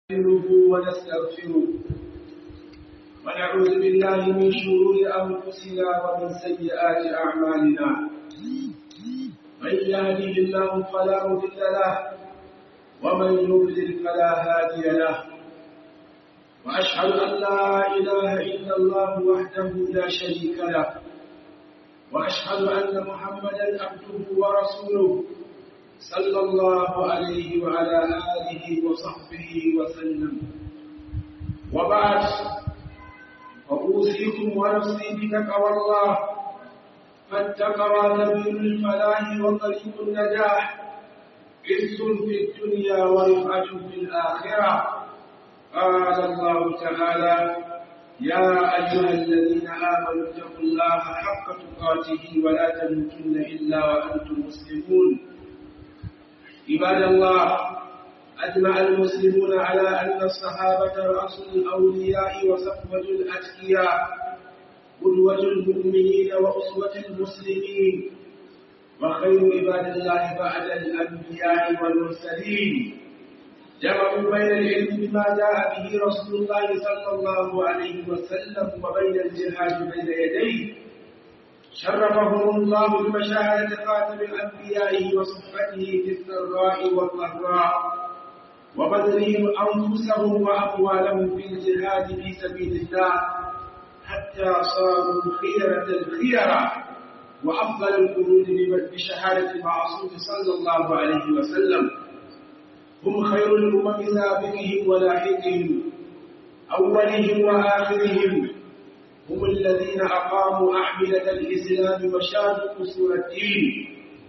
نستعينه ونستغفره ونعوذ بالله من شرور أنفسنا ومن سيئات أعمالنا من يهده الله فلا مضل له ومن يضلل فلا هادي له وأشهد أن لا إله إلا الله وحده لا شريك له وأشهد أن محمدا عبده ورسوله صلى الله عليه وعلى آله وصحبه وسلم وبعد فأوصيكم ونفسي بتقوى الله فالتقوى سبيل الفلاح وطريق النجاح عز في الدنيا ورفعة في الآخرة قال الله تعالى يا أيها الذين آمنوا اتقوا الله حق تقاته ولا تموتن إلا وأنتم مسلمون عباد الله أجمع المسلمون على أن الصحابة رأس الأولياء وصفوة الأتقياء قدوة المؤمنين وأسوة المسلمين وخير عباد الله بعد الأنبياء والمرسلين جمعوا بين العلم بما جاء به رسول الله صلى الله عليه وسلم وبين الجهاد بين يديه شرفهم الله بمشاهدة خاتم الأنبياء وصحبته في السراء والضراء وبذلهم أنفسهم وأموالهم في الجهاد في سبيل الله حتى صاروا خيرة الخيرة وأفضل القرون بشهادة المعصوم صلى الله عليه وسلم هم خير الأمم سابقهم ولاحقهم أولهم وآخرهم هم الذين أقاموا أحملة الإسلام وشادوا قصور الدين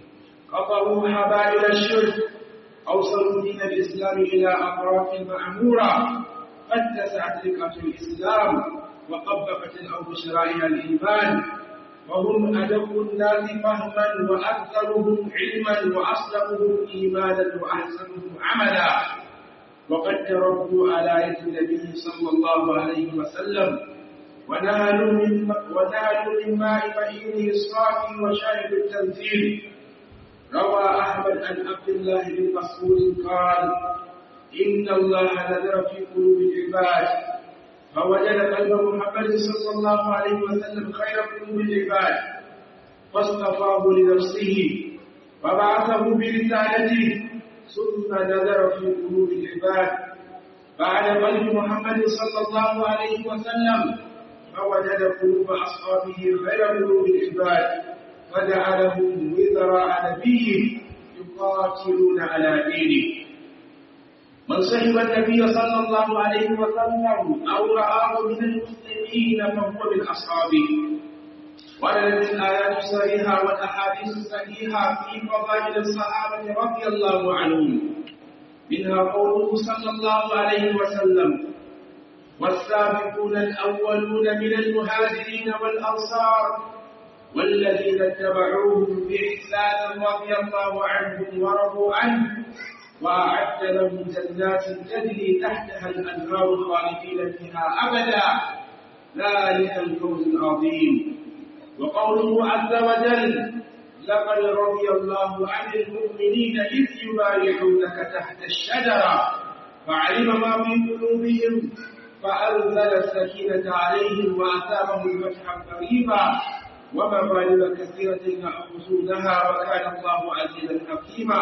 قطعوا حبائل الشرك أوصلوا دين الإسلام إلى أطراف المعمورة فاتسعت رقة الإسلام وطبقت الأرض شرائع الإيمان وهم أدق الناس فهما وأكثرهم علما وأصدقهم إيمانا وأحسنهم عملا وقد تربوا على يد النبي صلى الله عليه وسلم ونالوا من ونالوا من ماء بعيره الصافي وشارب التنزيل روى احمد عن عبد الله بن مسعود قال ان الله نذر في قلوب العباد فوجد قلب محمد صلى الله عليه وسلم خير قلوب العباد فاصطفاه لنفسه وبعثه برسالته ثم نذر في قلوب العباد بعد قلب محمد صلى الله عليه وسلم فوجد قلوب أصحابه خير قلوب العباد فجعلهم وزراء نبيه يقاتلون على دينه من صحب النبي صلى الله عليه وسلم أو رآه من المسلمين فهو من أصحابه وردت الآيات الصحيحة والأحاديث الصحيحة في فضائل الصحابة رضي الله عنهم منها قوله صلى الله عليه وسلم والسابقون الأولون من المهاجرين والأنصار والذين اتبعوهم بإحسان رضي الله عنهم ورضوا عنه وأعد لهم جنات تجري تحتها الأنهار خالدين فيها أبدا ذلك الفوز العظيم وقوله عز وجل لقد رضي الله عن المؤمنين إذ يبايعونك تحت الشجرة فعلم ما في قلوبهم فأنزل السكينة عليهم وأثابهم فتحا قريبا ومغانم كثيرة يأخذونها وكان الله عزيزا حكيما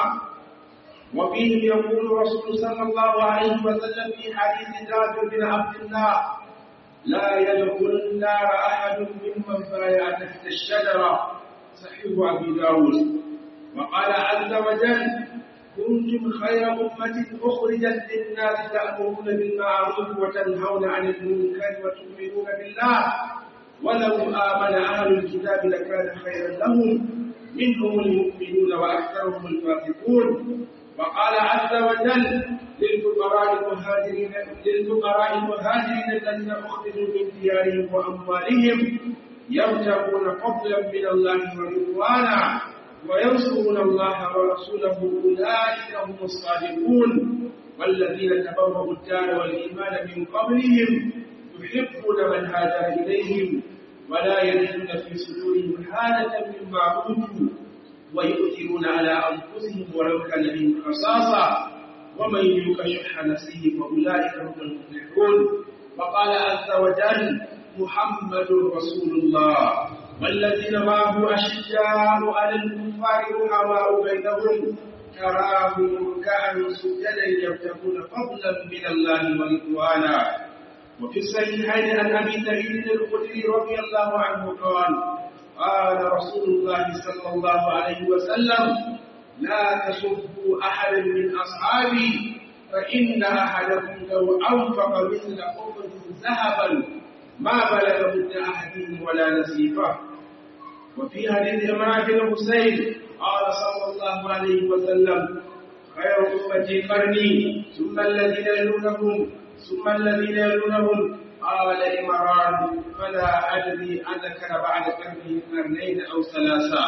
وفيه يقول رسول صلى الله عليه وسلم في حديث جابر بن عبد الله لا يدخل النار أحد ممن بايع تحت الشجرة صحيح أبي داود وقال عز وجل كنتم خير أمة أخرجت للناس تأمرون بالمعروف وتنهون عن المنكر وتؤمنون بالله ولو آمن أهل الكتاب لكان خيرا لهم منهم المؤمنون وأكثرهم الفاسقون وقال عز وجل للفقراء المهاجرين للفقراء المهاجرين الذين أخرجوا من ديارهم وأموالهم يبتغون فضلا من الله ورضوانا وينصرون الله ورسوله أولئك هم الصادقون والذين تبوأوا الدار والإيمان من قبلهم يحبون من هاجر إليهم ولا يجدون في صدورهم حالة مما أوتوا ويؤثرون على أنفسهم ولو كان بهم خصاصة ومن يوق شح نفسه فأولئك هم المفلحون وقال عز وجل محمد رسول الله والذين معه أشداء على الكفار رحماء بينهم تراهم ركعا سجدا يبتغون فضلا من الله ورضوانا وفي الصحيحين عن ابي سعيد الخدري رضي الله عنه قال قال رسول الله صلى الله عليه وسلم لا تسبوا احدا من اصحابي فان احدكم لو انفق مثل احد ذهبا ما بلغ مد احدهم ولا نصيفه وفي حديث عمران بن حسين قال صلى الله عليه وسلم خير أمتي قرني ثم الذين يلونهم ثم الذين يلونهم قال إمران فلا أدري أذكر بعد قرنه قرنين أو ثلاثة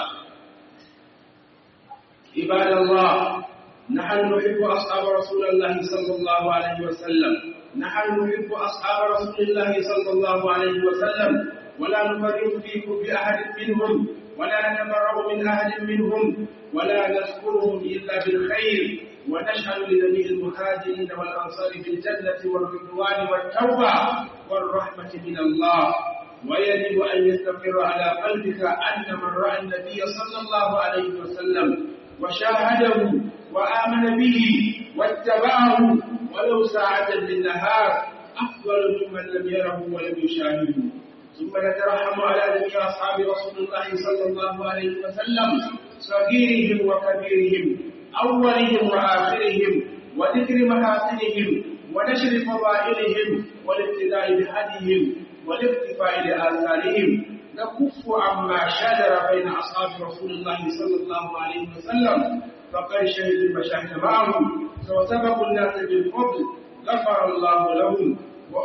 عباد الله نحن نحب أصحاب رسول الله صلى الله عليه وسلم نحن نحب أصحاب رسول الله صلى الله عليه وسلم ولا نفرق فيكم بأحد منهم ولا نتبرأ من أحد منهم ولا نذكرهم إلا بالخير ونشهد لجميع المهاجرين والأنصار بالجنة والرضوان والتوبة والرحمة من الله ويجب أن يستقر على قلبك أن من رأى النبي صلى الله عليه وسلم وشاهده وآمن به واتبعه ولو ساعة للنهار أفضل ممن لم يره ولم يشاهده ثم نترحم على جميع أصحاب رسول الله صلى الله عليه وسلم صغيرهم وكبيرهم أولهم وآخرهم وذكر محاسنهم ونشر فضائلهم والابتداء بهديهم والاقتفاء لآثارهم نكف عما شجر بين أصحاب رسول الله صلى الله عليه وسلم فقد شهدوا المشاهد معهم وسبقوا الناس بالفضل غفر الله لهم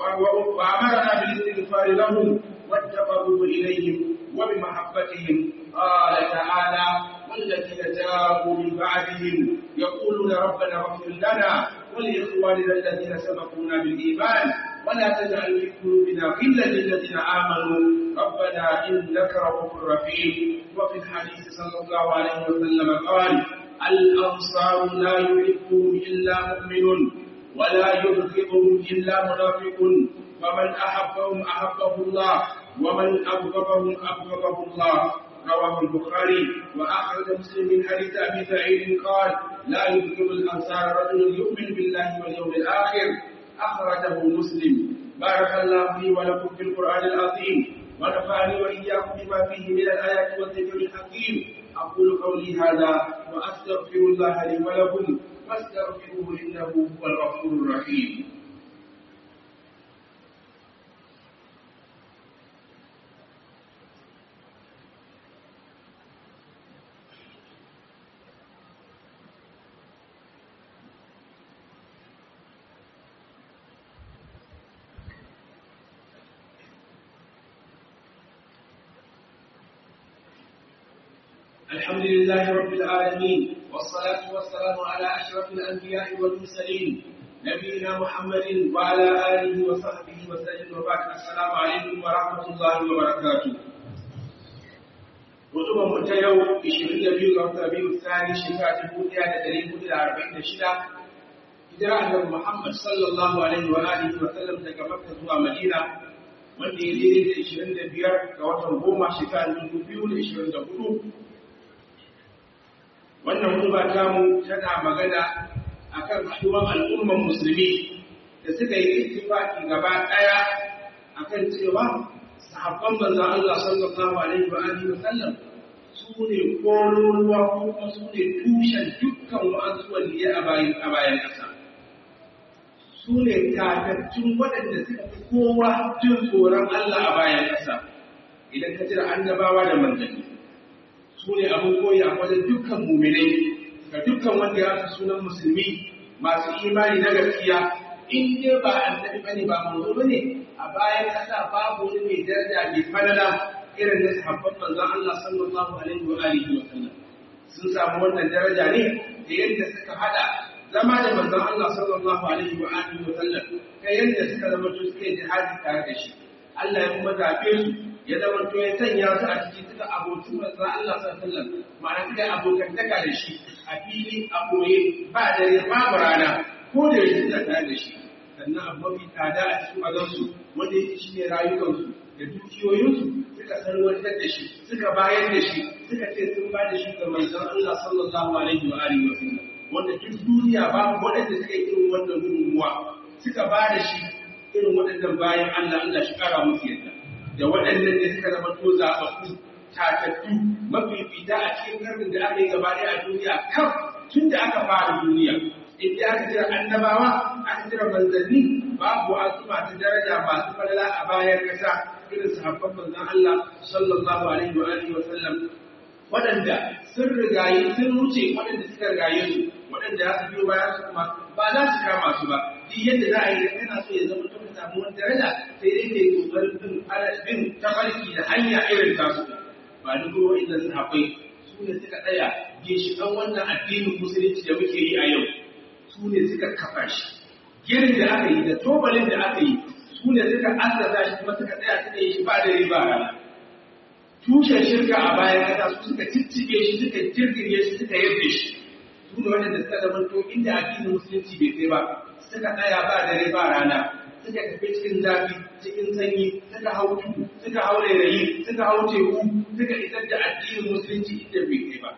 وأمرنا بالاستغفار لهم والتقرب إليهم وبمحبتهم قال تعالى والذين جاءوا من بعدهم يقولون ربنا اغفر لنا ولإخواننا الذين سبقونا بالإيمان ولا تجعل في قلوبنا غلا للذين آمنوا ربنا إنك رؤوف رحيم وفي الحديث صلى الله عليه وسلم قال الأنصار لا يحبهم إلا مؤمن ولا يبغضهم إلا منافق ومن أحبهم أحبه الله ومن أبغضهم أبغضه الله رواه البخاري وأخرج مسلم من حديث أبي سعيد قال لا يبغض الأنصار رجل يؤمن بالله واليوم الآخر أخرجه مسلم بارك الله لي ولكم في القرآن العظيم ونفعني وإياكم بما فيه من الآيات والذكر الحكيم أقول قولي هذا وأستغفر الله لي ولكم فاستغفروه إنه هو الغفور الرحيم الحمد لله رب العالمين والصلاة والسلام على أشرف الأنبياء والمرسلين نبينا محمد وعلى آله وصحبه وسلم وبعد السلام عليكم ورحمة الله وبركاته Mutumin mu ta yau 22 ga watan biyu tsari shekara 1446 hijira annabi Muhammad sallallahu alaihi wa alihi wa sallam daga Makka zuwa Madina wanda ya daidai da 25 ga watan goma shekara 2024 wannan hutuba ta mu tana magana akan haɗuwar al'umman musulmi da suka yi ittifaki gaba ɗaya akan cewa sahabban manzon Allah sallallahu alaihi wa alihi wa sallam su ne kololuwa ko kuma su ne tushen dukkan wa'azu waliyai a bayan a bayan ƙasa su ne tatattun waɗanda suka fi kowa jin tsoron Allah a bayan ƙasa idan ka jira annabawa da manzanni su ne abin koyi a wajen dukkan muminai ga dukkan wanda ya rasa sunan musulmi masu imani na gaskiya in dai ba annabi bane ba manzo bane a bayan kasa babu wani mai daraja mai falala irin na sahabban manzon Allah sallallahu alaihi wa alihi wa sallam sun samu wannan daraja ne da yadda suka hada zama da manzon Allah sallallahu alaihi wa alihi wa sallam ta yadda suka zama to suke jihadi tare da shi Allah ya kuma zaɓe su ya zama to ya sanya su a ciki suka abokin manzon Allah sallallahu alaihi wasallam ma'ana suka abokantaka da shi a fili a koye ba dare babu rana ko da yake suna tare da shi sannan abu mafi tsada a cikin azansu wanda yake shi ne rayukansu da dukiyoyinsu suka sarwantar da shi suka bayar da shi suka ce sun ba da shi ga manzon Allah sallallahu alaihi wa alihi wa sallam wanda duk duniya babu waɗanda suka yi irin wannan gudunmuwa suka ba da shi irin waɗannan bayan Allah Allah shi kara musu yadda da waɗannan ne suka zama to zaɓaɓɓu tatattu mafifita a cikin karnin da aka yi gaba ɗaya a duniya kaf tun da aka fara duniya inda aka jira annabawa aka jira manzanni babu wasu masu daraja masu falala a bayan kasa irin sahabban manzon Allah sallallahu alaihi wa alihi wa sallam waɗanda sun rigaye sun wuce waɗanda suka rigaye su waɗanda za su biyo bayan su kuma ba za su kama su ba duk yadda za a yi kana so ya zama ka samu wani daraja sai dai kai kokarin bin bin tafarki da hanya irin tasu ba duk wa'inda sahabbai su ne suka tsaya ginshiƙan wannan addinin musulunci da muke yi a yau su ne suka kafa shi girin da aka yi da tobalin da aka yi su ne suka asasa shi kuma suka tsaya suka yi shi ba da riba rana tushen shirka a bayan kasa su suka ciccike shi suka jirgin shi suka yarda shi su ne waɗanda suka zama to inda addinin musulunci bai kai ba suka tsaya ba da riba rana suka tafi cikin zafi cikin sanyi suka hau tudu suka hau rairayi suka hau teku suka isar da addinin musulunci inda bai kai ba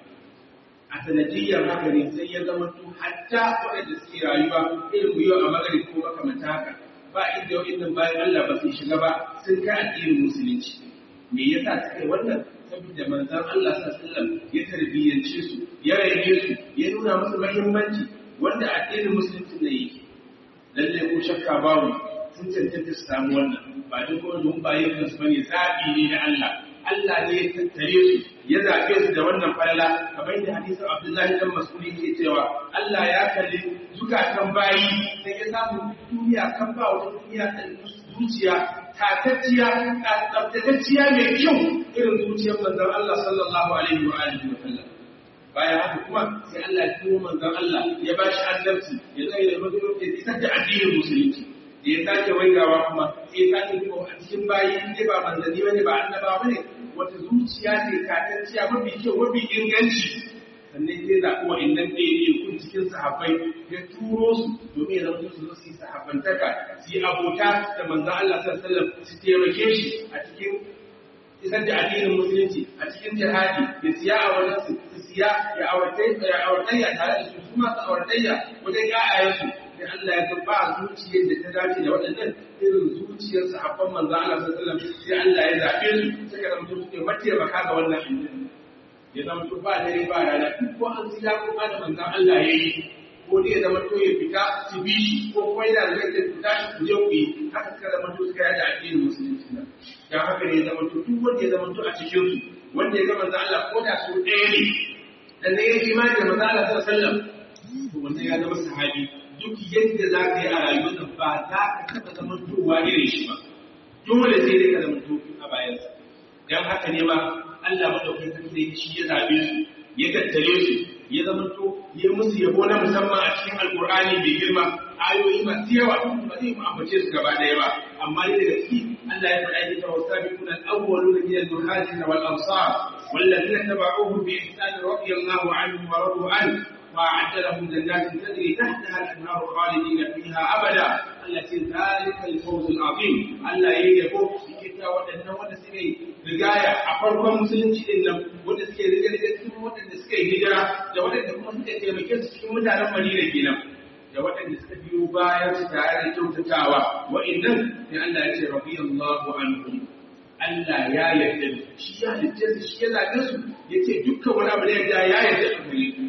a sanadiyyar haka ne sai ya zama to hatta waɗanda suke rayuwa irin mu yau a magari ko makamanta haka ba inda waɗannan bayan Allah ba su shiga ba sun kai addinin musulunci me yasa suka yi wannan saboda manzon Allah sallallahu ya tarbiyyance su ya raine su ya nuna musu muhimmanci wanda addinin musulunci ne yake lalle ko shakka babu sun cancanta su samu wannan ba duk wanda mun bayin kansu bane zabi ne na Allah Allah ne ya tattare su ya zaɓe su da wannan falala kamar da hadisin Abdullahi dan Mas'udi ke cewa Allah ya kalli zukatan bayi sai ya samu duniya kan ba wata duniya ta zuciya tatacciya tsaftatacciya mai kyau irin zuciyar manzon Allah sallallahu alaihi wa alihi wa sallam bayan haka kuma sai Allah ya tuwo manzon Allah ya ba shi annabci ya zai da mutum ya isar da addinin musulunci da ya sake waigawa kuma sai ya sake duba a cikin bayi in ba manzanni bane ba annaba bane wata zuciya ce katacciya mafi kyau mafi inganci sannan sai zaɓi wa'annan ɗaya kun cikin sahabbai ya turo su domin ya zama su zo su yi sahabbantaka su yi abota da manzan Allah sallallahu alaihi wasallam su taimake shi a cikin isar da addinin musulunci a cikin jihadi ya siya a wajen su su siya ya auratayya tare da su su masu auratayya wajen ya'ayensu sai Allah ya ga ba zuciyar da ta dace da waɗannan irin zuciyar sahabban manzo Allah sallallahu alaihi wasallam sai Allah ya zabe su suka zama su suke mataimaka ga wannan addini ya zama to ba dare ba rana ko an ji ko ba da manzo Allah yayi ko dai ya zama to ya fita su bi shi ko kuma yana da zai fita shi ku je ku yi haka suka zama to suka yada addinin musulunci nan dan haka ne ya zama to duk wanda ya zama to a cikin su wanda ya ga manzo Allah ko da su ɗaya ne dan ne ya imani da manzo Allah sallallahu alaihi wasallam to wannan ya zama sahabi duk yadda za ka yi a rayuwar nan ba za ka taɓa zamantowa irin shi ba dole sai dai ka zamanto a bayansa don haka ne ma Allah madaukakin sarki da shi ya zabe su ya tattare su ya zamanto ya musu yabo na musamman a cikin alkur'ani mai girma ayoyi masu yawa ba zai mu ambace su gaba ɗaya ba amma ne daga ciki Allah ya faɗa ni tawassa bi kunan awwaluna min al-muhajirin wal ansar والذين تبعوهم بإحسان رضي الله عنهم ورضوا عنه وأعد لهم جنات تجري تحتها الأنهار خالدين فيها أبدا التي ذلك الفوز العظيم ألا يجبو بكتا ودنا wanda suka yi rigaya a farkon musulunci din nan wanda suke riga riga cikin waɗanda suka yi hijira da waɗanda kuma suka taimake su cikin mutanen Madina kenan da waɗanda suka biyo bayan su tare da kyautatawa wa'annan sai Allah ya ce radiyallahu anhum Allah ya yarda shi ya halitta su shi ya zaɓe su yace dukkan wani abu da ya ya yarda su gare su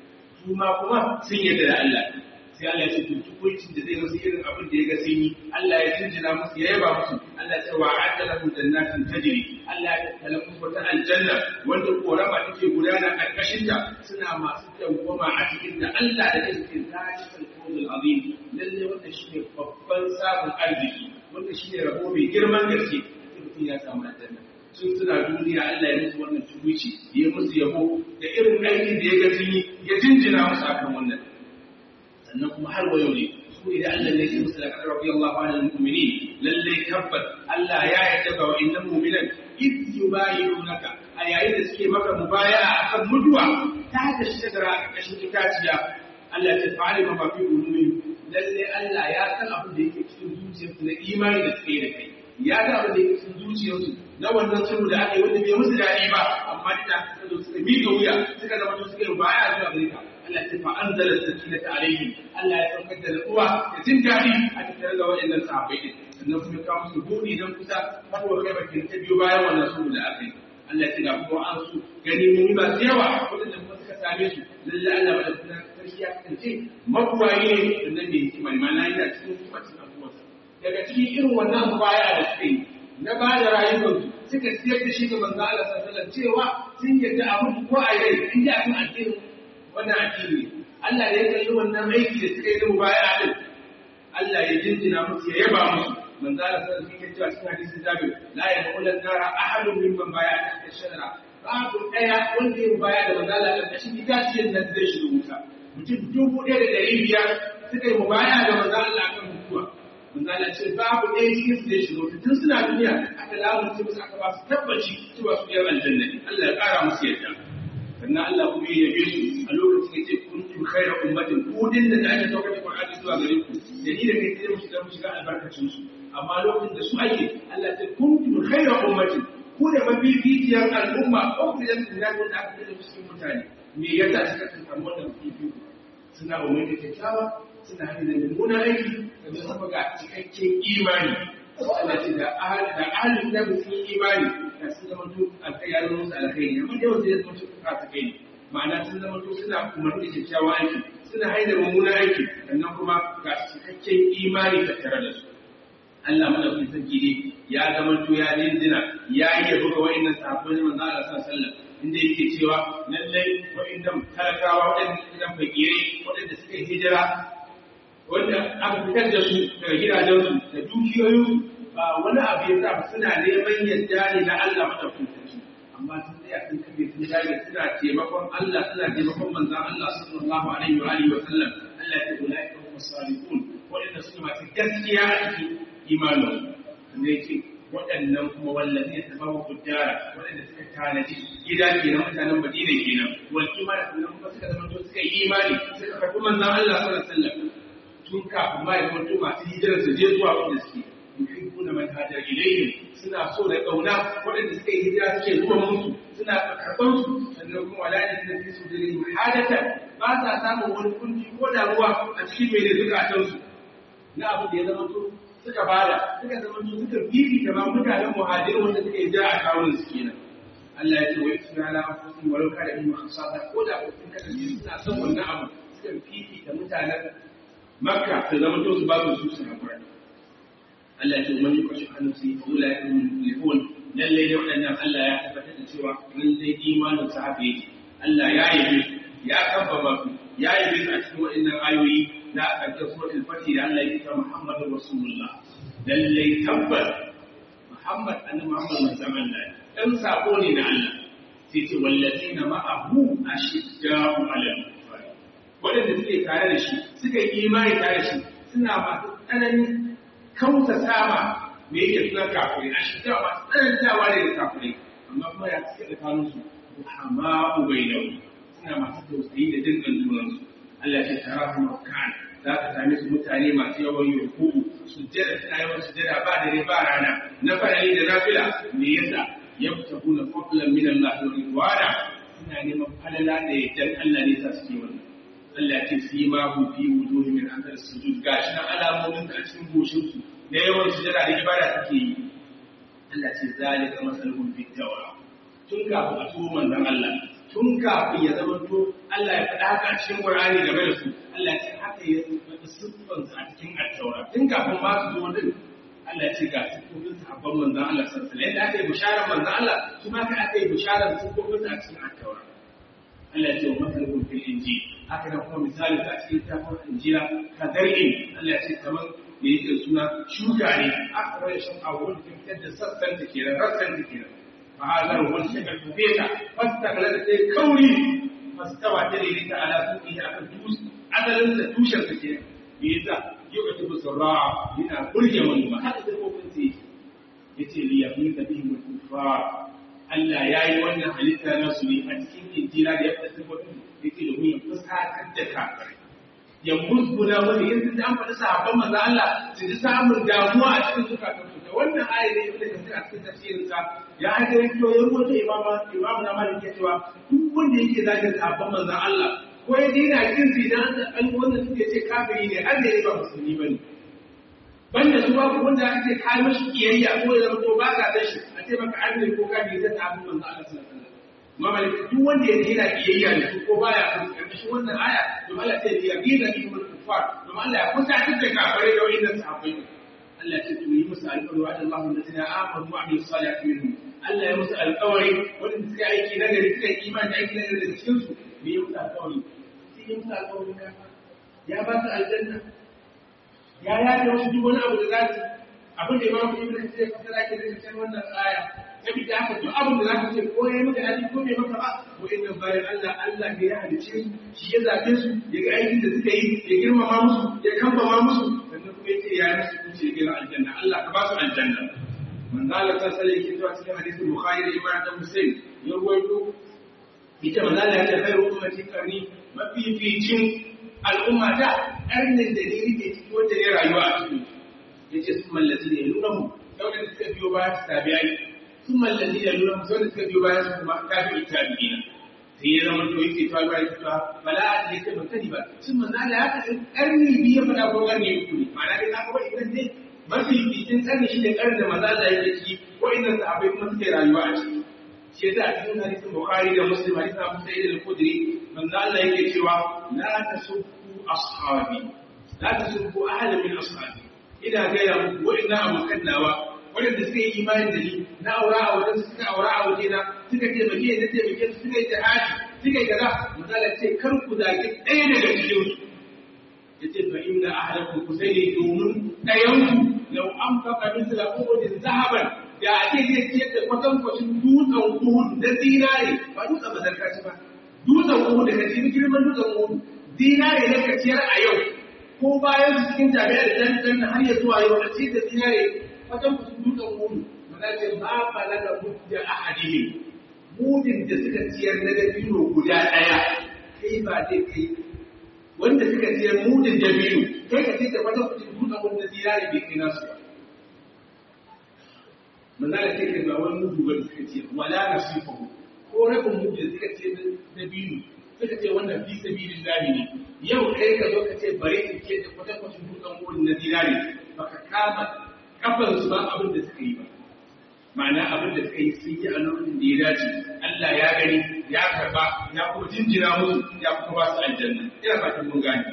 su ma kuma sun yarda da Allah sai Allah ya ce to tukuncin da zai musu irin abin da ya ga sun yi Allah ya jinjina musu ya yaba musu Allah ya ce wa a'adda lahum jannatin tajri Allah ya tattala musu wata aljanna wanda korama take gudana karkashin ta suna masu dawwama a cikin da Allah da yake cikin zalikal fawzul azim lalle wanda shine babban sabon arziki wanda shine rabo mai girman gaske mutum ya samu aljanna sun suna duniya Allah ya musu wannan tubuci ya musu yabo da irin aikin da ya ga sun yi ya jinjina musu akan wannan sannan kuma har wa yau ne su su ne da Allah ne ya musu da kadar radiyallahu anil mu'minin lalle tabbas Allah ya yarda ga wa'annan mu'minan id yubayyi'unaka a yayin da suke maka mubaya'a akan mutuwa ta da shagara a ƙarƙashin itaciya Allah ta fa'ali ma fi qulubihim lalle Allah ya san abin da yake cikin zuciyarsu na imani da suke da kai ya ga abin da yake cikin zuciyarsu na wannan sulhu da aka yi wanda bai musu daɗi ba amma duk da suka zo suka miƙa wuya suka zama to suka yi baya zuwa gare ka Allah ta fa'anzala sakinata alaihim Allah ya saukar da natsuwa da jin daɗi a tattare da waɗannan sahabbai din sannan kuma ka musu buɗi don kusa fatuwar kai bakin ta biyo bayan wannan sulhu da aka yi Allah ya ga kuma an su gani mun yi masu yawa waɗanda kuma suka same su lalle Allah ba da kuma sarki ya kasance mabuwaye ne da nan ne hikima ne ma'ana yana cikin hikimacin abubuwansa daga cikin irin wannan baya da suka yi na ba da rayuwarsu suka siyar da shi ga manzo Allah sallallahu alaihi wasallam cewa sun yadda abu ko a rai in ji akan addinin wannan addini Allah da ya kalli wannan aiki da suka yi da mubaya'a din Allah ya jinjina musu ya yaba musu manzo Allah sallallahu alaihi wasallam cewa cikin hadisin Jabir la yaqulu nara ahadun mimman baya'a tahta shajara babu daya wanda ya mubaya da manzo Allah da shi itaciyar nan zai shiga wuta mutum dubu ɗaya da ɗari biyar suka yi mubaya da manzo Allah kan mutuwa manzo Allah ce babu ɗaya cikin su zai shiga wuta tun suna duniya aka lamunce musu aka ba su tabbaci cewa su ɗaya aljanna ne Allah ya ƙara musu yadda sannan Allah kuma ya yabe su a lokacin ya ce kuntum khayra ummatin ku din da ake saukar da Qur'ani zuwa gare ku da ni da kai sai mu shiga mu shiga albarkacin su amma lokacin da su ake Allah ya ce kuntum khayra ummatin ku da mabibiyar al'umma ko ku da su zai wanda aka da cikin mutane me yasa suka samu wannan fifi suna umar da kyakkyawa suna hanyar da mummuna aiki da sama ga cikakken imani Allah ce da ahli da ahli da sun imani da sun zama to alƙayarin musu alkhairi amma yau sai zama to ka ta kai ma'ana sun zama to suna umar da kyakkyawa aiki suna hanyar mummuna aiki sannan kuma ga cikakken imani tattare da su Allah madaukakin sarki ne ya zama to ya dindina ya yi yabo ga wa'annan sahabbai na manzo Allah sallallahu alaihi wasallam inda yake cewa lallai wa'annan talakawa waɗannan fakirai waɗanda suka yi hijira wanda aka fitar da su daga gidajensu da dukiyoyinsu ba wani abu ya sa suna neman yadda ne na Allah madaukakin sarki amma sun tsaya sun kabe sun dage suna taimakon Allah suna taimakon manzon Allah sallallahu alaihi wa alihi wa sallam Allah ya ce ulaika hum salihun waɗanda suke masu gaskiya a cikin imanin da yake waɗannan kuma wallazi ya tabawa kujjara waɗanda suka tanaji gida ke na mutanen Madina kenan wal imani kuma kuma suka zama to suka yi imani suka karɓi manzon Allah sallallahu alaihi wasallam tun kafin ma ya zama to masu hijira su je zuwa wanda suke yuhibbuna man hajar ilayhim suna so da kauna waɗanda suka yi hijira suke zuwa musu suna karɓar su sannan kuma wala ne da su da hadata ba sa samun wani kunci ko damuwa a cikin mai da zukatansu na abu da ya zama to suka bada suka zama su suka fifi da ma mutanen muhajirin wanda suka yi jira a kawunan su kenan Allah ya ce wa yusra ala anfusihim walau kana bihim khasasa ko da sun kasance suna son wannan abu suka fifi da mutanen Makka su zama to su ba su su hakura Allah ya ce man yukashi hannun su fa ulai hum muflihun lalle da wadannan Allah ya tabbatar da cewa lalle imanin sa haka yake Allah ya yi ya kabbaba su ya yi a cikin waɗannan ayoyi na ƙarshen suratul fatih da Allah ya kira Muhammadu Rasulullah lallai tabbas Muhammad annabi Muhammad manzon Allah dan sako ne na Allah sai ce wallazina ma'ahu ashidda'u 'alal kufar wadanda suke tare da shi suka yi imani tare da shi suna masu tsananin kauta sama me yake suna kafirai ashidda'u masu tsanantawa ne da kafirai amma kuma ya suke da kanunsu ruhama'u bainahu suna masu tausayi da jin kan junansu Allah ya tara su makan za ka same su mutane masu yawan yurku sujjada suna yawan sujjada ba dare ba rana na farali da nafila me yasa yabtaquna fadlan min Allah wa ridwana suna neman falala da yaddan Allah ne sa suke wannan Allah ya ce fi ma hu fi wujuhi min athar sujud gashi na alamomin da cikin goshin su da yawan sujjada da ibada suke yi Allah ya ce zalika masaluhum fit tawra tun kafin a tuwo manzon Allah tun kafin ya zama to Allah ya faɗa haka a cikin Qur'ani game da su Allah ya ce haka ya faɗi siffansu a cikin Attaura tun kafin ma su zo din Allah ya ce ga siffofin sahabban manzon Allah sallallahu alaihi wasallam yadda aka yi bisharar manzon Allah su ma ka aka yi bisharar siffofin a cikin Attaura Allah ya ce wa masalukun fil injil haka da kuma misali a cikin tafin injila ka zargin Allah ya ce kamar da yake suna shuka ne aka rai shan abubuwan da fitar da sassan da ke da rassan da ke da فهذا هو الشيء الكبير فاستغلت كوني فاستوى تلك على سوقه أكل توس عدل توشر كثير بيزا yu'tibu sarra yana burge manoma haka da kofin sai yace li yafiqa bihim al-kuffar Allah ya yi wannan halitta na su ne a cikin injila da ya fada sifofin yake domin ya fuskatar da kafirai ya musguna wani yanzu da an faɗi sahabban manzo Allah su ji samun damuwa a cikin zukatan su da wannan aya ne ibnu kasir a cikin tafsirin sa ya haɗa yake ya rubuta imama imamu na malik cewa duk wanda yake zagin sahabban manzo Allah ko ya dina kin su idan an wanda suke ce kafiri ne har da ya ba musulmi bane banda su babu wanda ake kai mashi kiyayya ko ya zama to ba ka da shi a ce maka an ne ko kafiri zai ta abin manzo Allah sallallahu alaihi wasallam mamalik duk wanda ya dina kiyayya ne ko baya kan karkashin wannan aya to Allah sai ya gina ni mun kufar to Allah ya kusa da kafare da wannan sahabbai Allah ya ce to yi musu alƙawari wa Allahu allazina amanu wa amilus salihati minhum Allah ya musu alƙawari wanda suka aiki na gari suka imani da aiki na gari da cikin su me ya musu alƙawari sai ya musu alƙawari ka ya ba su aljanna ya ya da wasu duk wani abu da za su abin da imamu ibn kasir ya fasara ke da cikin wannan aya saboda haka duk abin da za ka ce ko ya maka hadi ko bai maka ba ko inna bayan Allah Allah ne ya halice su shi ya zabe su ya ga aikin da suka yi ya girmama musu ya kambama musu sannan kuma yace ya musu kuce ya gira aljanna Allah ka ba su aljanna manzo Allah ta sallai yake zuwa cikin hadisin Bukhari da Imam Muslim ya ruwaito ita manzo Allah ya ce khairu ummati qarni mafificin al'umma ta karnin da ne yake cikin wanda ya rayuwa a cikin yace sun mallazi ne nuna mu dauda da suka biyo bayan tabi'ai sun mallazi ne nuna mu dauda suka biyo bayan su kuma tabi'i tabi'ina sai ya zama to yake to ba yake to bala a ce ban sani ba sun manzo Allah ya faɗi karni biyu ya faɗa ko karni uku ne ma'ana dai aka wani idan dai mafi fitin karni shi ne karni da manzo Allah yake ciki ko inda sahabbai kuma suke rayuwa a ciki shi yasa a cikin hadisin Bukhari da Muslim hadisin Abu Sa'id al-Khudri manzo Allah yake cewa la tasubbu ashabi la tasubbu ahada min ashabi ina gaya muku wa'ina abokan nawa waɗanda suka yi imani da ni na aura a wajen su suka aura a waje na suka taimake na taimake su suka yi jihadi suka yi kaza misali ce kar ku zaki ɗaya daga cikin su yace fa inna ahlakum kusayni domin ɗayanku law an faqa misla uhudin zahaban da ake zai ciyar da kwatankwacin dutsen uhud na zinare ba dutsen mazarkaci ba dutsen uhud da kaci girman dutsen uhud zinare na kaciyar a yau ko bayan su cikin jami'ar jantan har ya zuwa yau a ce da zinare wajen ku dutsen mudu mana ce ba fala da mudda ahadihi mudin da suka ciyar na dabino guda ɗaya kai ba zai kai wanda suka ciyar mudin dabino kai ka ce da wajen ku dutsen mudu na zinare bai kai nasu ba manzala ce kai ba wani mudu ba da suka ciyar wala nasifahu ko rabin mudu da suka ciyar dabino suka ce wannan fi sabilin lahi ne yau kai ka zo ka ce bare in ce da kwatankwacin dutsen wurin na dinari baka kama kafan su ba abin da suka yi ba ma'ana abin da suka yi sun yi a lokacin da ya dace Allah ya gani ya karba ya kuma jinjina musu ya kuma ba su aljanna ina fatan mun gane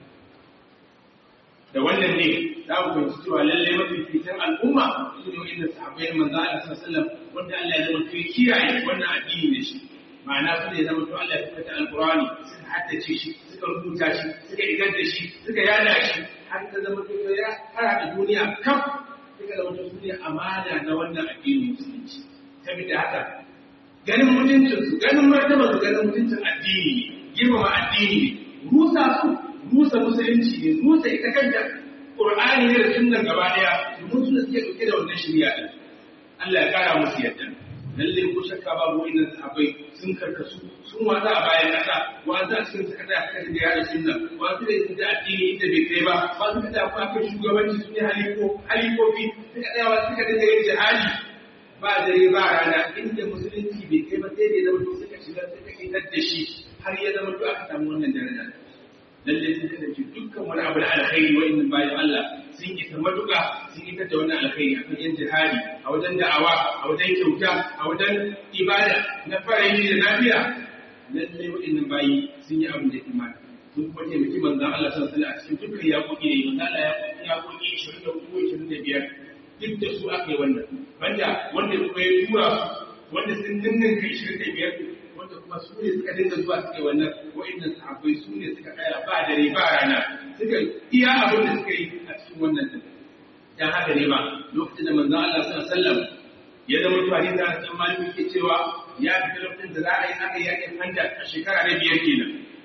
da wannan ne za mu fahimci cewa lallai mafi fitan al'umma su ne wa'inda sahabbai manzo Allah sallallahu alaihi wasallam wanda Allah ya zama kai kiyaye wannan addini da shi ma'ana su ne zama to Allah ya fita alqur'ani suka haddace shi suka rubuta shi suka igar da shi suka yada shi har ta zama to ya fara da duniya kaf suka zama to su ne amana na wannan addinin musulunci saboda haka ganin mutuncin su ganin martaba su ganin mutuncin addini ne girmama addini ne rusa su rusa musulunci ne rusa ita kanta qur'ani ne da sunnan gaba daya domin su da suke dauke da wannan shari'a din Allah ya kara musu yadda lalle ko shakka babu wannan sahabbai sun karkasu sun wata a bayan kasa wanda a cikin suka tsaya suka da yada sunna wanda da su da addini inda bai kai ba wanda da kuma kai shugabanci su ne haliko halikofi suka tsaya wa suka dinga yin jihadi ba dare ba rana inda musulunci bai kai ba sai da ya zama to suka shiga suka kitar da shi har ya zama to aka samu wannan daraja lalle sun kasance dukkan wani abu da alkhairi wa'annan bayan Allah sun yi ta matuƙa sun yi da wannan alkhairi a fagen jihadi a wajen da'awa a wajen kyauta a wajen ibada na farayi da lafiya lalle wa'annan bayi sun yi abin da ya kamata sun kuma taimaki manzan Allah sallallahu alaihi a cikin dukkan yaƙoƙi da yi manzan Allah ya yaƙoƙi 23 25 duk da su aka yi wannan wanda wanda kuma ya tura su wanda sun ninninka 25 wanda kuma su ne suka dinga zuwa suke wannan wa'annan sahabbai su ne suka tsaya ba dare ba rana suka iya abin da suka yi a cikin wannan din dan haka ne ba lokacin da manzon Allah sallallahu alaihi wasallam ya zama to hadisi da san maliki ke cewa ya fi lokacin da za a yi aka yakin handa a shekara na biyar kenan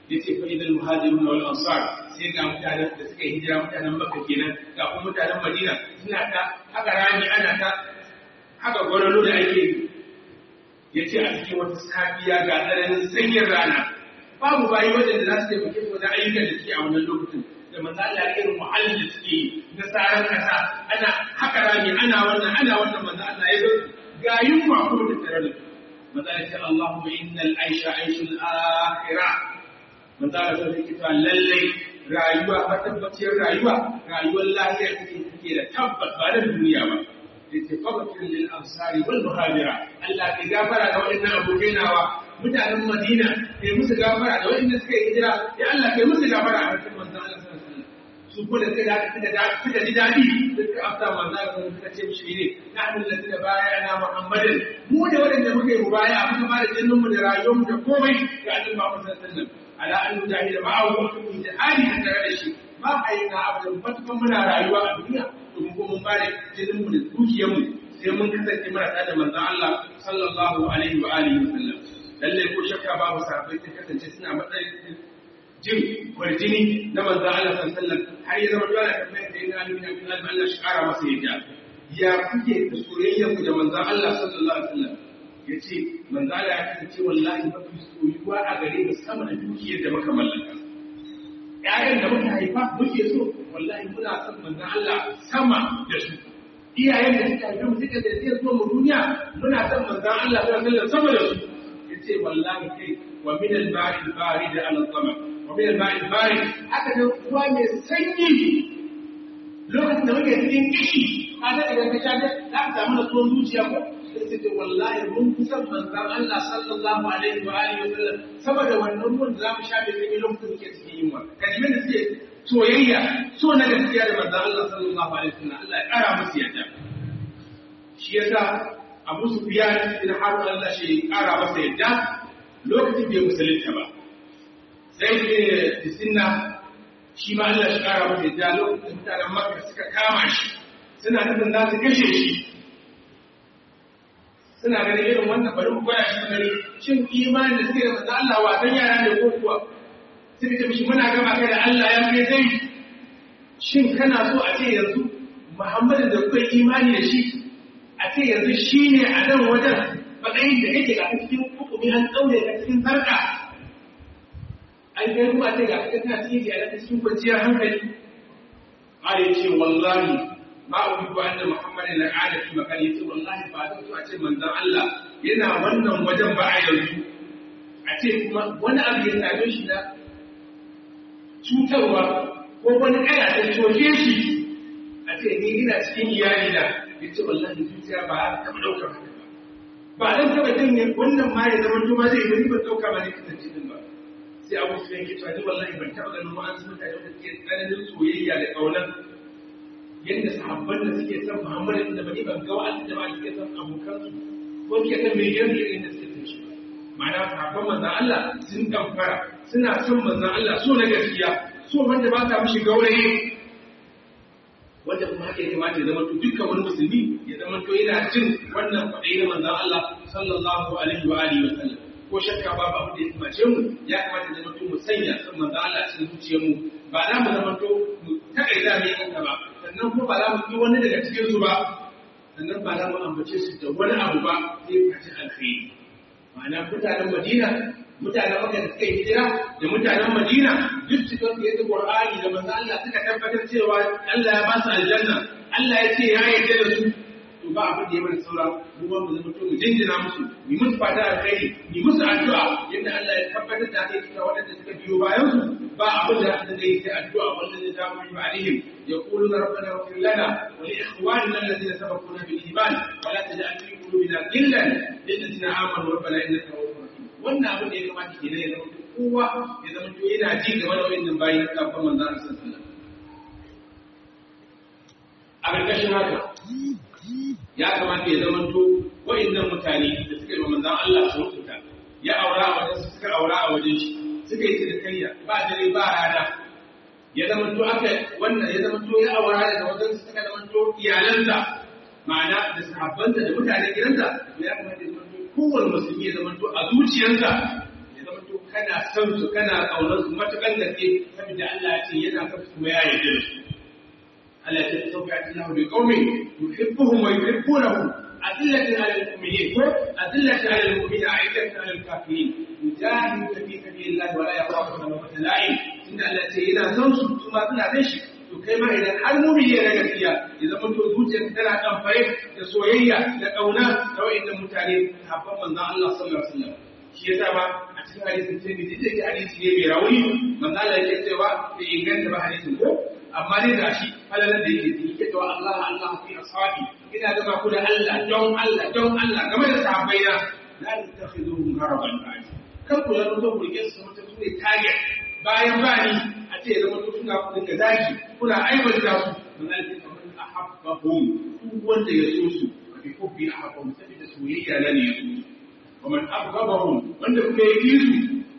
yace fa idan muhajirun wal ansar sai ga mutanen da suka hijira mutanen Makka kenan ga kuma mutanen Madina suna ta haka rami ana ta haka gwaralo da ake yi yace a cikin wata safiya ga tsananin sanyin rana babu bayi waɗanda za su taimake su wajen ayyukan da suke a wannan lokacin da manzo Allah irin muhallin da suke yi na tsaron kasa ana haka rami ana wannan ana wannan manzo Allah ya zo ga yunwa kuma da tare da manzo Allah ya ce Allahumma innal aisha aishul akhirah manzo Allah sai ya ce lalle rayuwa ba tabbaciyar rayuwa rayuwar lafiya take take da tabbas ba da duniya ba yace faqatil lil ansari wal muhajira Allah ya gafara ga waɗannan abokai nawa mutanen Madina kai musu gafara da waɗanda suka yi hijira ya Allah kai musu gafara a cikin manzo Allah sallallahu alaihi wasallam su ko da suka suka da suka ji dadi suka afta manzo Allah suka ce mishi ne nahnu alladhina bayana Muhammadin mu ne waɗanda muka yi mubaya muka ba da jinin mu da rayuwar mu da komai ga Annabi Muhammad sallallahu alaihi wasallam ala an mujahida ma'ahu wa kun jihadi da tare da shi ba a yi na abu da matukan muna rayuwa a duniya domin ko mun bada jinin mu da dukiyar mu sai mun kasance muna tare da manzon Allah sallallahu alaihi wa alihi wa sallam lalle ko shakka babu sahabbai sun kasance suna matsayin jin kwarjini na manzon Allah sallallahu alaihi wa sallam har ya zama dole ka mai da ina alimin abin Allah shi kara masa yadda ya kuke da soyayyar ku da manzon Allah sallallahu alaihi wa sallam ya ce manzala ya kasance wallahi mafi soyuwa a gare mu sama da dukiyar da muka mallaka ƴaƴan da muka haifa muke so wallahi muna son manzan Allah sama da su iyayen da suka haifa mu suka zai zuwa mu duniya muna son manzan Allah muna son sama da su ya ce wallahi kai wa min al-bari al-bari da al-sama wa min al-bari al-bari haka da ruwa mai sanyi lokacin da muke cikin kishi ka da idan ka sha ne za ka samu nasuwan zuciya ko sai ce wallahi mun kusan manzan Allah sallallahu alaihi wa alihi wa sallam saboda wannan ruwan da zamu sha bai kai lokacin da cikin yunwa kalimin da suke soyayya so na gaskiya da manzan Allah sallallahu alaihi wa sallam Allah ya kara musu yadda shi yasa Abu Sufyan bin Harb Allah shi kara masa yadda lokacin bai musulunta ba sai da sinna shi ma Allah shi kara masa yadda lokacin mutanen Makka suka kama shi suna nufin za su kashe shi suna ganin irin wannan bari mu gwada shi gani shin imanin da suke da manzo Allah wasan yara ne ko kuwa suka ce mishi muna gama kai da Allah ya kai zai shin kana so a ce yanzu Muhammadin da kuka imani da shi a ce yanzu shi ne a nan wajen matsayin da kake ga cikin hukumi an tsaure a cikin sarka an kai kuma ce ga kana cikin iyalai cikin kwanciyar hankali قال يقول والله ma ubiku anna muhammadin la ala fi makan yace wallahi ba zan so a ce manzon Allah yana wannan wajen ba a yanzu a ce kuma wani abu ya same shi na cutarwa ko wani kaya ta coke shi a ce ni ina cikin iyali da yace wallahi zuciya ba a taɓa ɗaukar haka ba ba dan taɓa jin wannan ma ya zama tuma zai yi ban ɗauka ba ne kasance din ba sai abu su yanke cewa ni wallahi ban taɓa ganin wa'ansu mutane da suke tsananin soyayya da ƙaunar yadda sahabban da suke son Muhammadu da bani ban ga wa'anda da ba suke son abokan su ko suke son mai yanzu irin da suke son shi ma'ana sahabban manzon Allah sun kamfara suna son manzon Allah so na gaskiya so wanda ba ta mishi gauraye wanda kuma haka ya kamata ya zama to dukkan wani musulmi ya zama to yana jin wannan kwaɗayi na manzon Allah sallallahu alaihi wa alihi wa sallam ko shakka babu abu da ya kamace mu ya kamata ya zama to mu sanya son manzon Allah cikin zuciyarmu ba za mu zama to mu takaita mai kanka ba sannan kuma ba za mu yi wani daga cikinsu ba sannan ba za mu ambace su da wani abu ba sai kaci alkhairi ma'ana mutanen madina mutanen maka da suka yi hijira da mutanen madina duk cikin su yadda qur'ani da manzo Allah suka tabbatar cewa Allah ya ba su aljanna Allah ya ce ya yarda da su to ba abin da ya mana saura mu ba mu zama to mu jinjina musu mu musu fata alkhairi mu musu addu'a yadda Allah ya tabbatar da haka cewa waɗanda suka biyo bayan su ba abin da aka zai sai addu'a wanda zai damu yi alaihim يقولون ربنا اغفر لنا ولإخواننا الذين سبقونا بالإيمان ولا تجعل في قلوبنا غلا للذين آمنوا ربنا إنك رؤوف رحيم wannan abin da ya kamata ke ya zama kowa ya zama to yana ji game da wannan bayin na kafin manzon Allah sallallahu a ƙarƙashin haka ya kamata ya zama to wa'annan mutane da suka yi wa manzon Allah su rubuta ya aura a wajen suka aura a wajen shi suka yi cinikayya ba dare ba rana ya zama to aka wannan ya zama to ya aura daga wajen su suka zama to iyalansa ma'ana da sahabbansa da mutanen gidansa to ya kamata ya zama to kowane musulmi ya zama to a zuciyarsa ya zama to kana son su kana kaunar su matukan gaske saboda Allah ya ce yana son su kuma ya yarda da su Allah ya ce sauka Allah bi qaumin yuhibbuhum wa yuhibbunahu adillatin 'ala al-mu'minin ko adillatin 'ala al-mu'minin 'aidatin 'ala al-kafirin yujahiduna fi sabilillah wa la yakhafuna lawmata la'im inda Allah ya ce yana son su kuma suna da shi to kai ma idan har mu'mini ne gaskiya ya zama to zuciyarka tana kan fare da soyayya da kauna da wa'annan mutane habban manzon Allah sallallahu alaihi wasallam shi yasa ba a cikin hadisin Tirmidhi da ke hadisi ne mai rauni manzo Allah yake cewa bai inganta ba hadisin ko amma dai da shi halalan da yake yi yake cewa Allah Allah fi ashabi ina gama ku da Allah don Allah don Allah game da sahabbai na la tattakhiduhum haraban ba'di kan ku yaro zo ku rike su mutum su ne target bayan bani a ce zama to suna ku dinga zaki kuna aibanta su manzo Allah ya ce ahabbahum duk wanda ya so su bi hubbi ahabbahum saboda soyayya na ne ya so su ومن أبغضهم wanda kuma ya ƙi su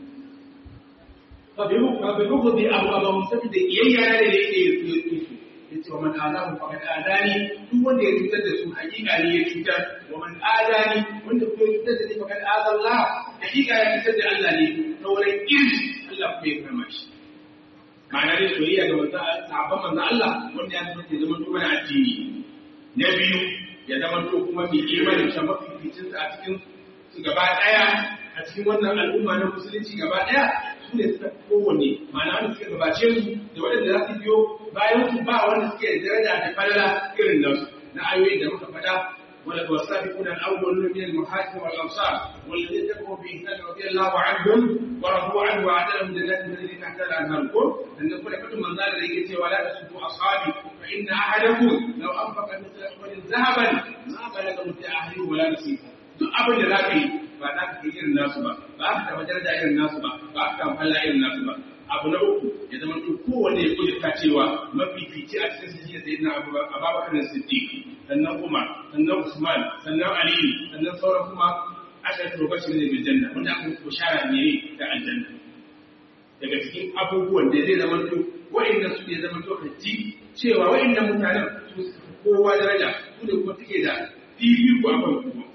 فببغض أبغضهم سبب إيايا da yake ya ƙi su yace wa man azahu faqad adani duk wanda ya cutar da su hakika ne ya cutar wa man adani wanda kuma ya cutar da ni faqad azalla hakika ya cutar da Allah ne ta wurin ƙin Allah kuma ya kama shi ma'ana ne soyayya ga manzo sahabban manzo Allah wanda ya zama ke zama to mana addini na biyu ya zama to kuma mai imani ta mafificin a cikin su gaba ɗaya a cikin wannan al'umma na musulunci gaba ɗaya su ne suka kowanne ma'ana wanda suka gabace su da waɗanda za su biyo bayan su ba wanda suke da daraja da falala irin nasu na ayoyi da muka faɗa wala wasabiquna al-awwaluna min al-muhajirin wal ansar والذين تبعوا بإحسان رضي الله عنهم ورضوا عنه وأعد لهم جنات تجري تحتها الأنهار أن نقول كتب من ذلك يجي ولا تسبوا أصحابي فإن أحدكم لو أنفق مثل أحد ذهبا ما بلغ مد أهله ولا نصيبه duk abin da za ka yi ba za ka yi irin nasu ba ba ka taɓa daraja irin nasu ba ba ka taɓa falla irin nasu ba abu na uku ya zama to kowanne ya kudurta cewa mafifici a cikin sujiyar da yana abubakar da siddiq sannan umar sannan usman sannan aliyu sannan sauran kuma ashar lokacin da bil janna wanda aka yi bishara ne da aljanna daga cikin abubuwan da zai zama to wa'annan su ne zama to ka ji cewa wa'annan mutanen su kowa daraja su ne kuma suke da fifiko a kan kuma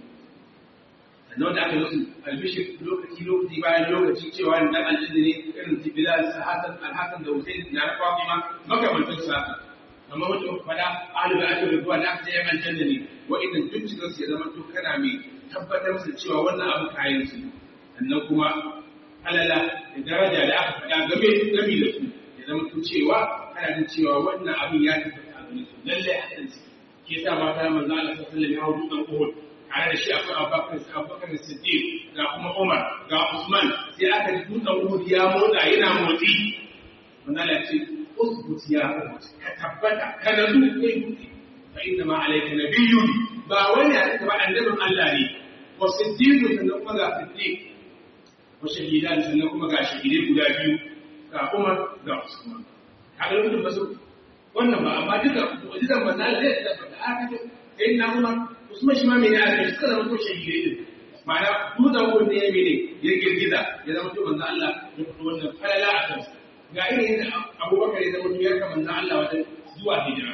sannan wanda aka musu albishir lokaci lokaci bayan lokaci cewa ni dan aljanna ne irin su bilal su hasan alhasan da husain na na fatima makamantan su haka amma wanda muka faɗa ahlu da aka rubuwa da aka yan aljanna ne wa'annan duk cikin su ya zama to kana mai tabbatar musu cewa wannan abu kayan su sannan kuma alala da daraja da aka faɗa game game da su ya zama to cewa kana jin cewa wannan abin ya tabbata a gare su lallai a kan su ke sa mata manzo Allah sallallahu alaihi wasallam ya hawo dutsen Uhud tare da shi akwai abubakar abubakar siddiq ga kuma umar ga usman sai aka ji dutsen uhud ya motsa yana motsi wannan ya ce usbut ya uhud ka tabbata ka nazu kai dutse fa inna ma alayka nabiyyun ba wani ya ba annabin Allah ne wa siddiq sannan kuma ga siddiq wa shahidan sannan kuma ga shahidai guda biyu ga umar ga usman kaga lokacin basu wannan ba amma duka mu'jizan manzo Allah zai tabbata aka ce sai na umar Usman shi ma mene a kai suka zama to shahidai din ma'ana dutsen wurin ne ya mene ya girgiza ya zama to manzo Allah ya fito wannan falala a kansa ga irin yadda Abubakar ya zama to ya ka manzo Allah wajen zuwa hijira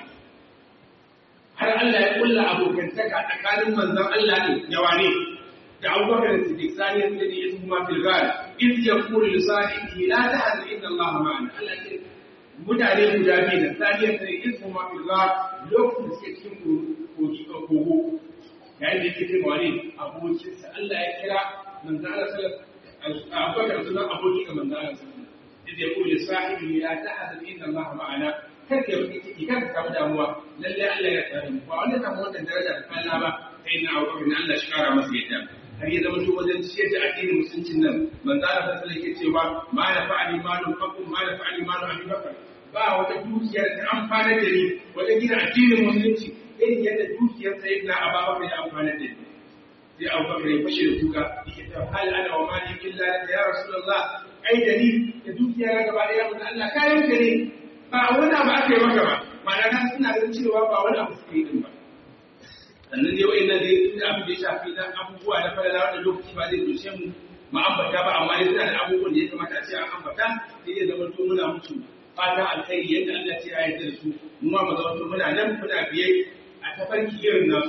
har Allah ya kulla abokantaka tsakanin manzon Allah ne da wane da Abubakar da Siddiq sani ya tsini ya kuma fil ghar in yaqulu li sahibihi la tahzan inna Allah ma'ana Allah ya mutane guda biyu da sani ya tsini in kuma fil ghar lokacin da suke cikin kogo yayin da yake ce ma wani abokinsa Allah ya kira manzo Allah sallallahu alaihi wasallam aboki ga manzo Allah sallallahu alaihi wasallam ya kula sahibi la tahzan inna Allah ma'ana kar ka yi ciki kar ka samu damuwa lalle Allah ya tsare mu ba wanda samu wannan daraja da Allah ba sai na abu ne Allah shi kara masa yadda har ya zama to wajen ciyar da addinin musuncin nan manzo Allah sallallahu alaihi wasallam yake cewa ma la fa'ali malu fakum ma la fa'ali malu Abi Bakar ba wata dukiya da amfana da ni wajen gina addinin musulunci irin yadda dukiyar sayyidina Abubakar ya amfana da ni sai Abubakar ya fashe da kuka yake ta hal ana wa mali illa laka ya rasulullah ai da ni da dukiya na gaba daya mun Allah kayan ka ne ba wani abu aka yi maka ba ma'ana ka suna ganin cewa ba wani abu suke yi din ba sannan dai wa'in nan dai tun abin da ya shafi na abubuwa na falala wanda lokaci ba zai doshe mu mu ambata ba amma dai suna da abubuwan da ya kamata a ce an ambata sai ya zama to muna mutu fata alkhairi yadda Allah ce ya yarda da su mu ma mu zama to muna nan muna biye a tafarki irin nasu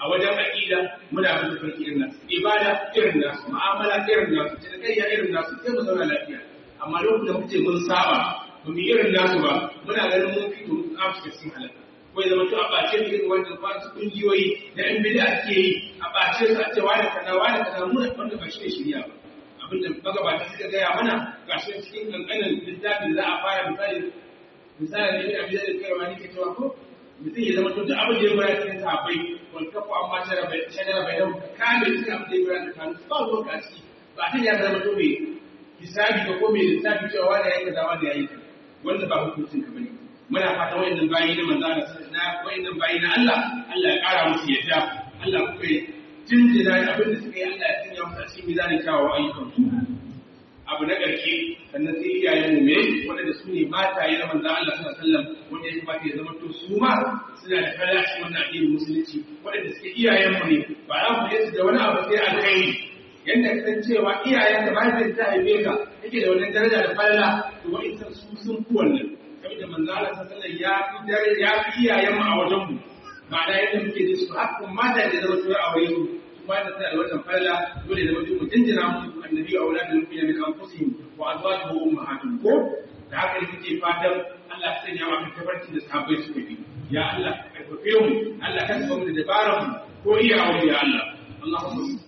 a wajen aqida muna bin farki irin nasu ibada irin nasu mu'amala irin nasu cinikayya irin nasu sai mu zauna lafiya amma lokacin da muke mun saba ba mu irin nasu ba muna ganin mun fito mun amsa cikin halaka ko ya zama to a ɓace mu irin wannan ba su kungiyoyi da yan bid'a ake yi a ɓace su a ce wani kaza wani kaza mu da wanda ba shi ne shirya ba abinda magabata suka gaya mana ga shi cikin kankanin littafin za a fara misali misali ne abin da kai wani ke cewa ko mutum ya zama to duk abin da ya bayar cikin sahabbai wal kafu amma shara bai shara bai da kame cikin abin da ya bayar da kanu ba ruwan ka ciki ba ta ya zama to mai hisabi ko ko mai lissafi cewa wani ya yi kaza wani ya yi kaza wanda ba hukuncin ka bane muna fata wayannan bayi na manzo Allah na wayannan bayi na Allah Allah ya kara musu yadda Allah kuma ya jinjina abin da suka yi Allah ya sanya musu a cikin mizanin kyawawan ayyukan su abu na ƙarshe sannan sai iyayen mu me wanda su ne mataye na manzo Allah sallallahu alaihi wasallam wanda ya kamata ya zama to su ma suna da falashi wannan addinin musulunci wanda suke iyayen mu ne ba za mu yi da wani abu sai alkhairi yadda ka san cewa iyayen da mahaifin ta haife ka yake da wannan daraja da falala to wa'insan su sun fi wannan saboda manzo Allah sallallahu alaihi ya fi dare ya fi iyayen mu a wajen mu ma'ana yadda muke da su hakkun mata da zama tura a wajen mu kuma da tana da wannan falala dole da mutum jinjina mu annabi wa auladul mu'minina min anfusihim wa azwajuhum ummahatuhum ko da haka ne suke fatan Allah ya sanya wa tabarci da sahabbai suka bi ya Allah ka karfafe mu Allah ka saba mu da dabaran mu ko iya aure ya Allah Allahumma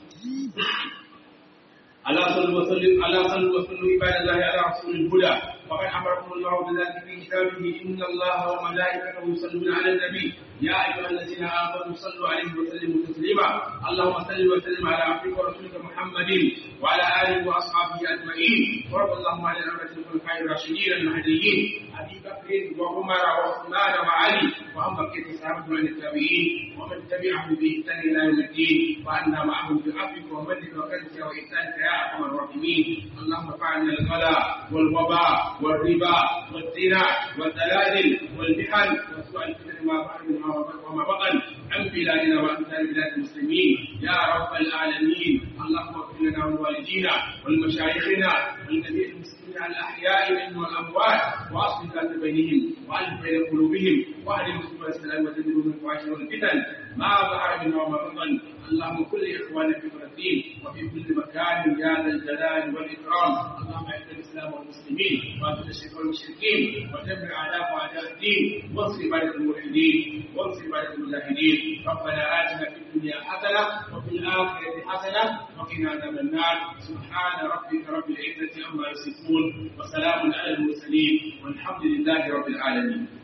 على صلوا وسلم على صلوا وسلم عباد الله على رسول الهدى وقد امركم الله بذلك في كتابه ان الله وملائكته يصلون على النبي يا ايها الذين امنوا صلوا عليه وسلموا تسليما اللهم صل وسلم على عبدك ورسولك محمد وعلى اله واصحابه اجمعين وارض اللهم عن الامه الخلفاء الراشدين المهديين ابي بكر وعمر وعثمان وعلي وعن بقيه الصحابه من التابعين ومن تبعهم باحسان الى يوم الدين وعنا معهم بعفوك ومنك وكرمك واحسانك يا ارحم الراحمين اللهم فعلنا الغلا والوباء والربا والزنا والدلائل والمحن وسوء الفتن ما ظهر منها وما بطن عن بلادنا وامثال بلاد المسلمين يا رب العالمين اللهم اغفر لنا ولوالدينا ولمشايخنا ولجميع المسلمين الاحياء منهم والاموات واصلح ذات بينهم والف بين قلوبهم واهل المسلمين السلام وجنبهم الفواحش والفتن ما ظهر منها وما بطن اللهم كل اخواننا في فلسطين وفي كل مكان يا ذا الجلال والاكرام اللهم اعز الاسلام والمسلمين واذل الشرك والمشركين ودمر اعداء واعداء الدين وانصر عباده الموحدين وانصر عباده المجاهدين ربنا اتنا في الدنيا حسنه وفي الاخره حسنه وقنا عذاب النار سبحان ربك رب العزه عما يصفون وسلام على المرسلين والحمد لله رب العالمين